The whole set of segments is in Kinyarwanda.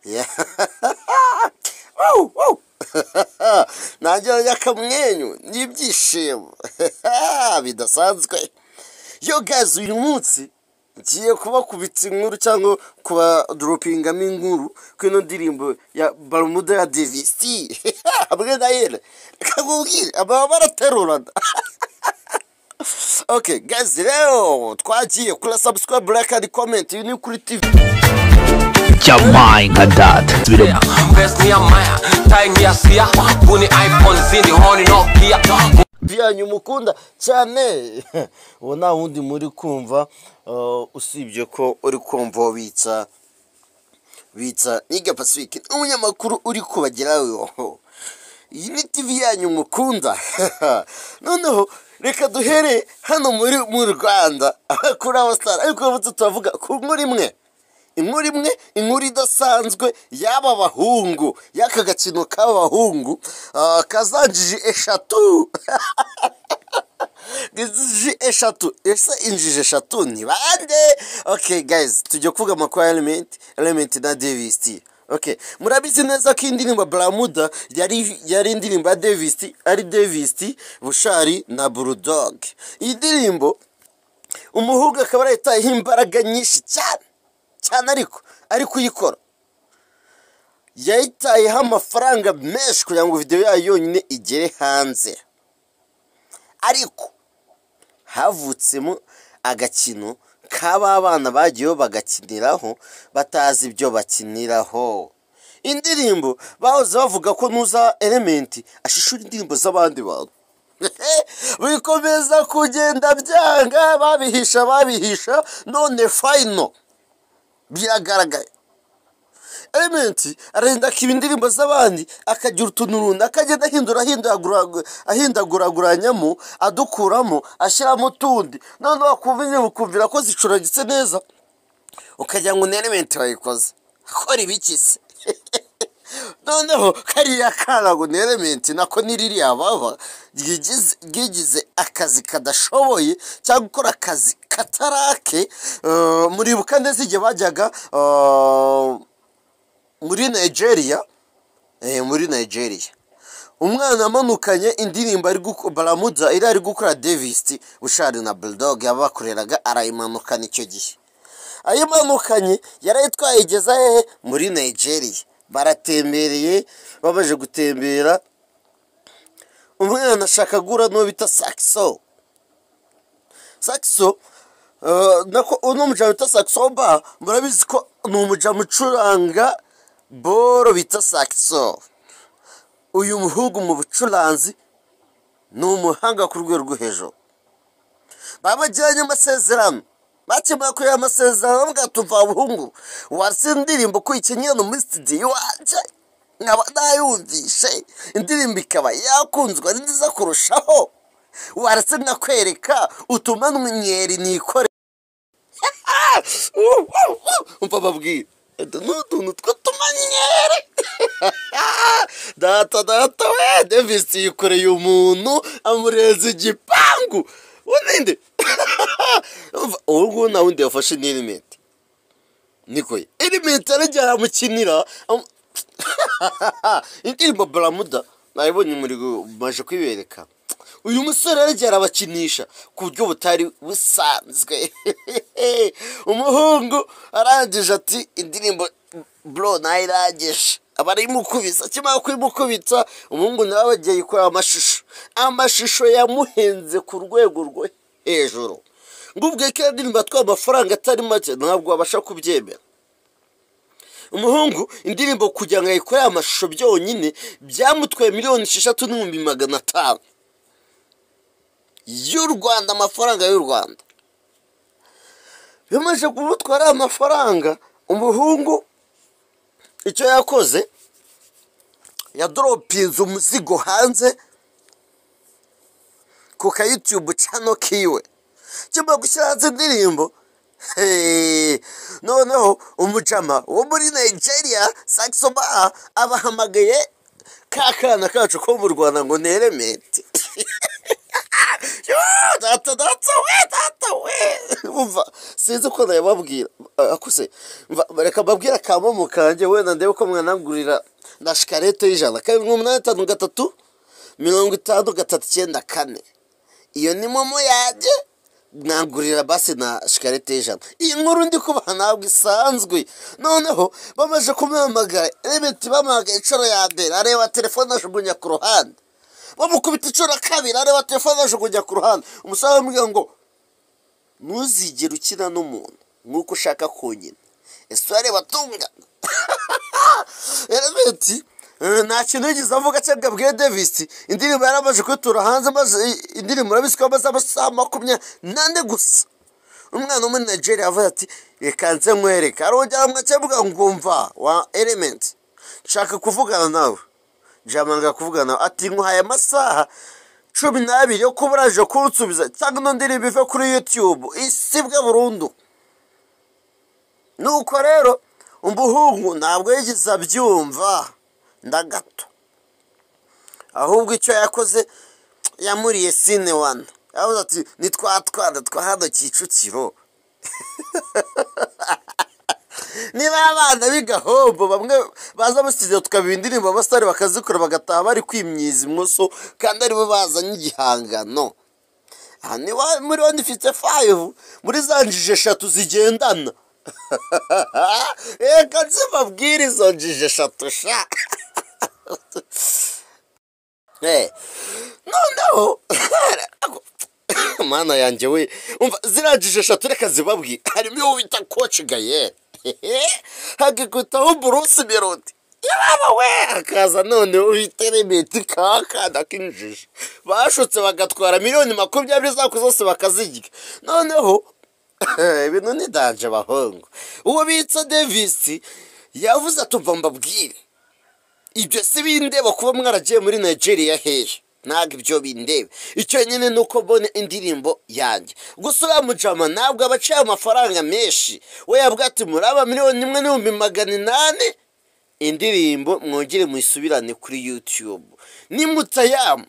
Yeah. Woo, woo. nanjye nanjye akamwenyu n'ibyishimo bidasanzwe yo gazi uyu munsi ngiye kubakubitsa inkuru cyangwa kubadropingamo inkuru ku ino ndirimbo ya barumuda ya devisi hamwe na yera reka nkubwire ababa baraterurana ok gazi rero twagiye kuri sabusikarayibu reka ni komenti ni kuri tivi Jamai Gadad. Subira. Best near Maya, time near Sia, Buni iPhone zindi horny Nokia. byanyu mukunda cyane uwo nta wundi muri kumva uh, usibye ko uri kumva uwo bitsa bitsa niga pacifique umunyamakuru uri kubageraho iyi ni tv yanyu mukunda noneho reka duhere hano muri mu rwanda kuri abasitari ariko uramutse turavuga ku nkuru imwe inkuru imwe inkuru idasanzwe y'aba bahungu y'aka gakino k'aba bahungu ah, kazanjiji eshatu injiji eshatu ese injiji eshatu ni bande okay guys tujya kuvuga amakuru ya element element na davis t okay murabizi neza ko iyi ndirimbo baramuda yari yari indirimbo ya davis t ari davis t bushari na bulldog iyi ndirimbo umuhungu akaba yarayitayeho imbaraga nyinshi cyane cyane ariko ari kuyikora yayitayeho amafaranga menshi kugira ngo videwo yayo yonyine igere hanze ariko havutsemo agakino k'aba bana bagiyeho bagakiniraho batazi ibyo bakiniraho indirimbo bahoze bavuga ko nuza elementi ashishura indirimbo z'abandi bantu bikomeza kugenda byanga babihisha babihisha none fayino biragaragaye elementi aragenda akiba indirimbo z'abandi akagira utuntu runaka agenda ahindura ahindagura- ahindaguraguranyamo adukuramo ashyiramo utundi noneho wakumva indirimbo ukumvira ko zicuragitse neza ukagira ngo ni elementi wayikoze akora ibiki se noneho kariya kana ngo ni elementi nako ni ririya baba ryigize ryigize akazi kadashoboye cyangwa gukora akazi katarake eh, muribuka neza igihe bajyaga eh, muri nigeria eh, muri nigeria umwana amanukanye indirimbo ari guko- baramuda iri ari gukora davis bushari na bulldog yabakoreraga arayimanukana icyo gihe ayimanukanye yarayitwaye igeza hehe muri nigeria baratembereye babaje gutembera umwana ashaka gura n'uwo bita sakiso sakiso eh, nako uno mujama bita sakiso ba murabizi ko ni umujama ucuranga boro bita sakiso uyu muhungu mu bucuranzi ni umuhanga ku rwego rwo hejuru babagiranye amasezerano bakemura kuri aya masezerano bavuga tuva abahungu watse indirimbo ko ikeneye no muri studio iwanjye nkaba nayumvishe indirimbo ikaba yakunzwe ari nziza kurushaho waretse nkakwereka utuma mweri nikore umva babwira utu ni utuntu tw'utumanyere data data we davis yikoreye umuntu amureza igipangu uninde ubu ngubu nta wundi yafashe ni elimenti nikoye elimenti arajya aramukinira amu- indirimbo baramuda nayibonye umuriro maje kuyibereka uyu musore yarajya arabakinisha ku buryo butari busanzwe umuhungu arangije ati indirimbo bro nayirangije aba arayimukubisa akimara kuyimukubitsa umuhungu nawe bagiye yikorera amashusho amashusho yamuhenze ku rwego rwo hejuru ngo ubwe ko iyo ndirimbo yatwaye amafaranga atari make ntabwo wabasha kubyemera umuhungu indirimbo kugira ngo ayikore aya mashusho byonyine byamutwaye miliyoni esheshatu n'ibihumbi magana atanu y'u rwanda amafaranga y'u rwanda bimaze kumutwara aya mafaranga umuhungu icyo yakoze yadoropinze umuzigo hanze ku ka yutube cano kiwe cyuma gushyira hanze indirimbo Hey, noneho umujama wo muri nigeria saxoba abahamagaye ka kana kacu ko mu rwanda ngo ni elementi Yoo, data data we data we umva sinzi uko nayababwira Ah, akuse Mva- reka mbabwire akamomo kanjye wenda ndebe ko mwanangurira na shikarete y'ijana kabiri n'umunani itanu gatatu mirongo itanu gatatu icyenda kane iyo ni momo yanjye mwangurira basi na shikarete y'ijana iyi nkuru ndi kubaha ntabwo isanzwe noneho bamaze kumuhamagara remeti bamuhamagaye inshuro ya mbere areba telefone ajugunya ku ruhande bamukubita inshuro ya kabiri areba telefone ajugunya ku ruhande umusore aramubwira ngo ntuzigere ukina n'umuntu nk'uko ushaka konyine ese wareba tungana elementi eh, nta kintu yigeze avuga cyangwa abwiye davisi indirimbo yari amaze kuyitura hanze maze i- indirimbo urabisi ko amaze amasaha makumyabiri n'ane gusa umwana wo muri nigeria avuga ati reka nze nkwereke arongera mwakemuga ngumva wa elementi nshaka kuvugana nawe jamanga kuvugana nawe ati nkuhaye amasaha cumi n'abiri yo kuba uraje kunsubiza cyangwa ino ndirimbo ive kuri youtube isibwe burundu nuko rero umuhungu ntabwo yigeze abyumva na gato ahubwo icyo yakoze yamuriye sine wani yavuze ati ni twa twana twa hano kicukiro niba abana b'igahombo bamwe baza basitiriye tukaba indirimbo abasore bakazikora bagataha bari kwimyiza imoso kandi aribo bazanye igihangano aha ni wa- muri wani ifite fayivu muri za njiji eshatu zigendana reka nzibabwire izo njiji eshatu sha Eh, noneho mana yanjye we umva ziriya njiji eshatu reka zibabwire harimo iyo bita koci gayere hagikutaho burusi melodi yaba we hakaza none uhita remeti kakana k'injiji bashutse bagatwara miliyoni makumyabiri zako zose bakazirya noneho ibintu ni danje abahungu uwo bitsa devisi yavuze atumva mbabwire ibyo si bindeba kuba mwaragiye muri nigeria hehe ntabwo ibyo bindeba icyo nyine ni uko mbona indirimbo yanjye gusa uriya mujama ntabwo aba aciye amafaranga menshi we yavuga ati muraba miliyoni imwe n'ibihumbi magana inani indirimbo mwongere muyisubirane kuri youtube nimutayamu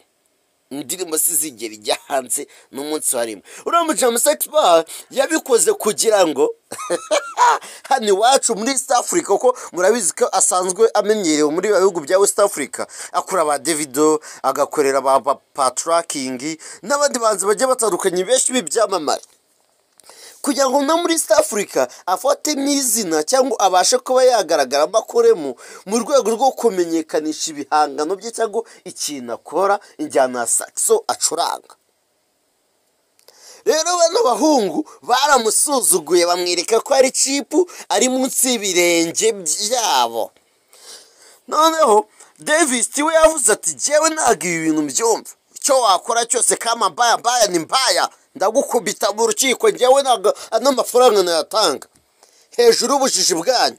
indirimbo zigera ijya hanze n'umunsi wa rimwe uriya mujama sekisipa yabikoze kugira ngo hano iwacu muri east africa kuko murabizi ko asanzwe amenyerewe muri bya bihugu bya west africa akora ba davido agakorera ba ba- paturakingi n'abandi banzi bagiye batandukanye benshi b'ibyamamare kugira ngo no muri east africa afatemo izina cyangwa abashe kuba yagaragaramo akoremo mu rwego rwo kumenyekanisha ibihangano bye cyangwa ikintu akora injyana ya saxo acuranga rero bano bahungu baramusuzuguye bamwereka ko ari cipu ari munsi y'ibirenge byabo noneho davis we yavuze ati jyewe ntabwo ibi bintu mbyumva icyo wakora cyose kama mbaya mbaya ni mbaya ndagukubita mu rukiko njyewe ntabwo ano mafaranga nayatanga hejuru y'ubujiji bwanyu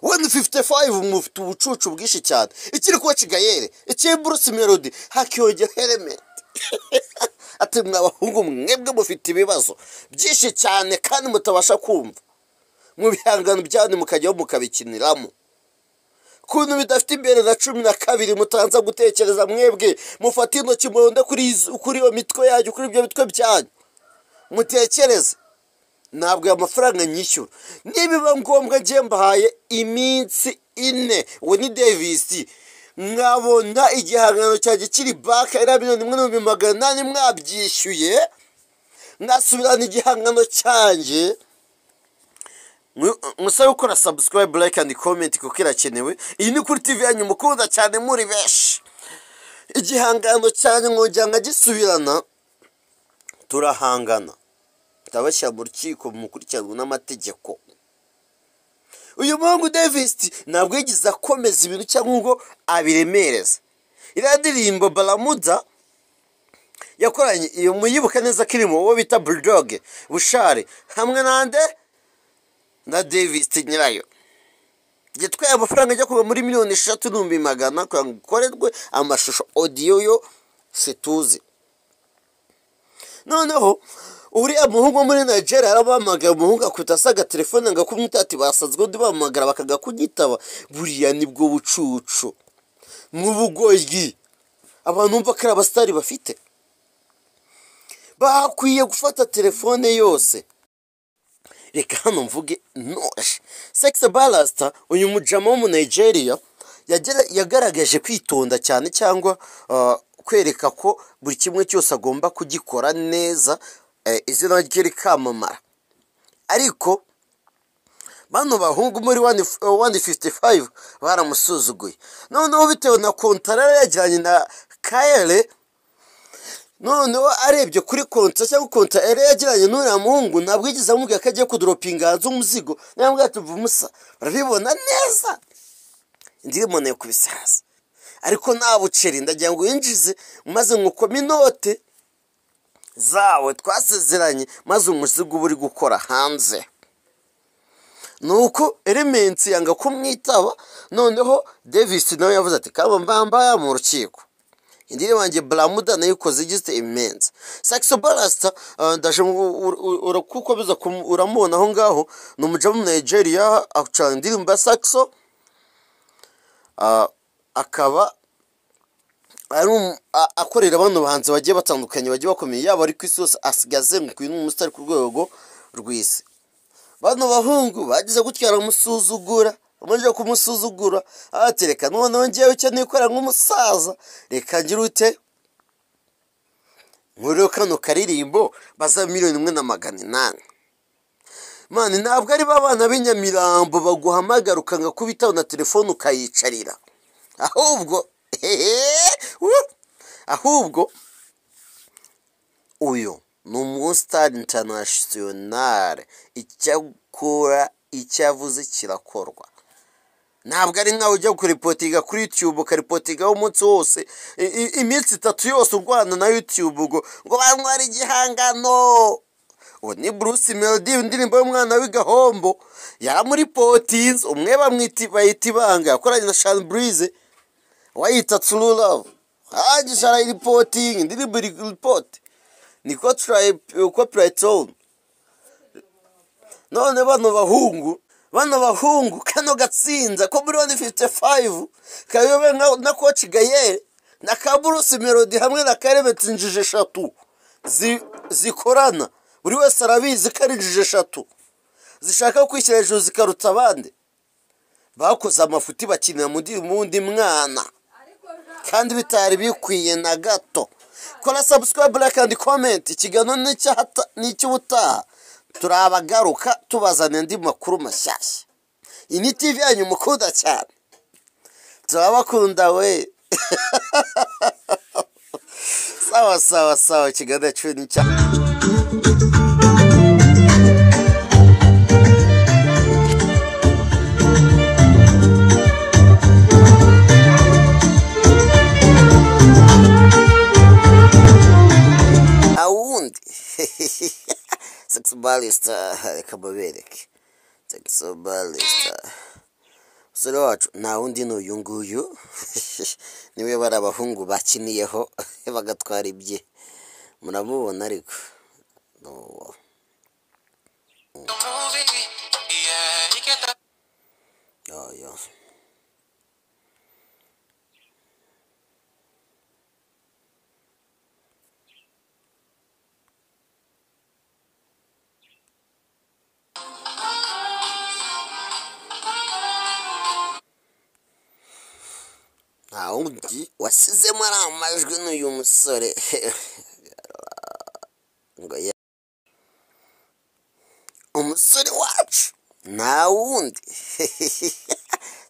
wenda fifite fayivu mufite ubucucu bwinshi cyane ikiri kuba kigayere ikiri burusi melodi hakiyongera elementi ati mwabahungu mwebwe mufite ibibazo byinshi cyane kandi mutabasha kumva mu bihangano byanyu mukajyaho mukabikiniramo kuntu bidafite imbere na cumi na kabiri mutanza gutekereza mwebwe mufate intoki muronde kuri izo- kuri iyo mitwe yanyu kuri ibyo bitwe byanyu mutekereze ntabwo aya mafaranga nyishyura nibiba ngombwa njye mbahaye iminsi ine uwo ni davisi mwabona igihangano cyanjye kiri baka iriya miliyoni imwe n'ibihumbi magana inani mwabyishyuye mwasubirana igihangano cyanjye musabe gukora subscribe like and comment kuko irakenewe iyi ni kuri tv yanyu mukunda cyane muri benshi igihangano cyanyu mwongera nkagisubirana turahangana ndabashyira mu rukiko mukurikiranwe n'amategeko uyu muhungu davis ntabwo yigeze akomeza ibintu cyangwa ngo abiremereze iriya ndirimbo baramuda yakoranye iyo muyibuka neza ko irimo uwo bita bulldog bushare hamwe n'ande na davis nyirayo gitwaye amafaranga ajya kuva muri miliyoni eshatu n'ibihumbi magana kugira ngo ikorerwe amashusho odiyo yo situzi noneho uriya muhungu wo muri nigeria yarabahamagara umuhungu akubita asaga telefone ngo akumwite ati basanzwe undi bahamagara bakaga kunyitaba buriya nibwo bucucu mu bugoyi abantu bumva ko ari abasitari bafite bakwiye gufata telefone yose reka hano mvuge noshe sekisi balasita uyu mujama wo mu nigeria yagera- yagaragaje kwitonda cyane cyangwa ah, kwereka ko buri kimwe cyose agomba kugikora neza eh, izina rye rikamamara ariko bano bahungu muri 155 baramusuzuguye noneho bitewe na kontarara yajyanye na kayere noneho arebye kuri konta cyangwa konta yari yagiranye n'uriya muhungu ntabwo yigeze amubwira ko agiye kudoropinga hanze umuzigo niba bwate uva umusa barabibona neza ndirimone ku bisaza ariko nta buceri ndagira ngo yinjize maze nkukome inote zawe twasezeranye maze umuzigo uba uri gukora hanze nuko elementi yanga kumwitaba noneho davis nawe yavuze ati kaba mbambaya mu rukiko indirimbo yanjye baramuda nayo ikoze igizwe imensi saxo barasita ndaje mu- u- u- urakukomeza kumu- uramubona aho ngaho ni umujamu mu nigeria acuranga indirimbo ya saxo Ah, akaba ari um- a- akorera bano bahanzi bagiye batandukanye bagiye bakomeye yaba ari ku isi hose asigaye azenguruka uyu ni umusitari ku rwego rw'isi bano bahungu bagize gutya baramusuzugura bamaze kumusuzugura ati reka noneho ngewe icyo nikora nk'umusaza reka ngira ute nkuriho kano karirimbo baza miliyoni imwe na magana inani mani ntabwo ari ba bana b'inyamirambo baguhamagara ukanga kubitaho na telefone ukayicarira ahubwo wuh! ahubwo uyu ni umusitari intanasiyonari icyakora icyo avuze kirakorwa ntabwo ari nkawe ujya kuripotinga kuri yutube ukaripotingaho umunsi wose I- i- iminsi itatu yose urwana na yutube ubwo ngo banyware igihangano uwo ni bruce melody indirimbo y'umwana w'igahombo yari muri potinzi umwe bamwita bayita ibanga yakoranye na shani burize wayita turu ravu arangije arayiripotinga indirimbo iri ripoti niko turayi uko purayitoni none bano bahungu bano bahungu kano gatsinda ko muri wani fifite fayivu kayobe na koci gayere na ka burusi melodi hamwe na karemetse injiji eshatu zi- zikorana buri wese arabizi ko ari injiji eshatu zishaka kwishyira hejuru zikaruta abandi bakoze amafuti bakinira mu ndi- mu wundi mwana kandi bitari bikwiye na gato kora sabusikarayibu layike andi komenti ikiganiro ni icy'ahata- ni icy'ubutaha turabagaruka tubazanira andi makuru mashyashya iyi ni tivi yanyu mukunda cyane turabakunda we sawa sawa sawa ikiganiro cyo ni cya awundi sexibalista reka mubereke sexibalista umusore wacu nta wundi ni uyu nguyu niwe bari abahungu bakiniyeho bagatwara ibye muramubona ariko ni uwo yoyo nta wundi wasizemo ariya majwi n'uyu musore ngo ye umusore wacu nta wundi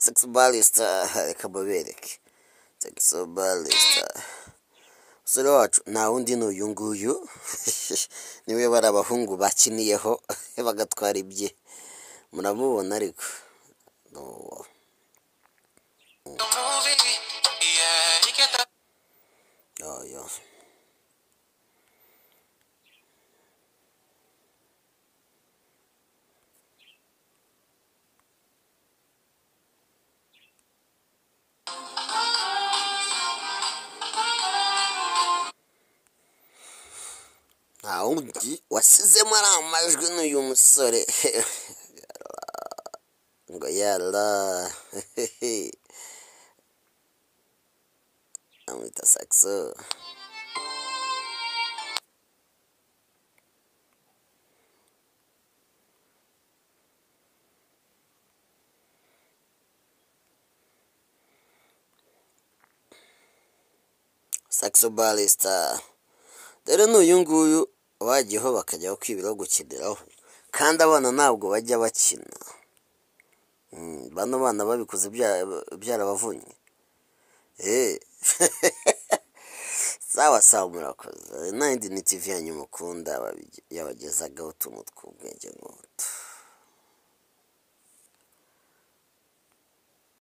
sexibalista reka mubereke sexibalista umusore wacu nta wundi ni uyu nguyu niwe bari abahungu bakiniyeho bagatwara ibye muramubona ariko ni uwo yoyo nta wundi wasizemo ari amajwi n'uyu musore ngo yara amwita saxo saxo barista rero n'uyu nguyu bajyaho bakajyaho kwibiraho gukiniraho kandi abana ntabwo bajya bakina Mm, bano bana babikoze bya- byarabavunnye Eh. sawa sawa murakoze nayindi ni tv yanyu mukunda yabagezaga utuntu tw'ubwenge nk'utu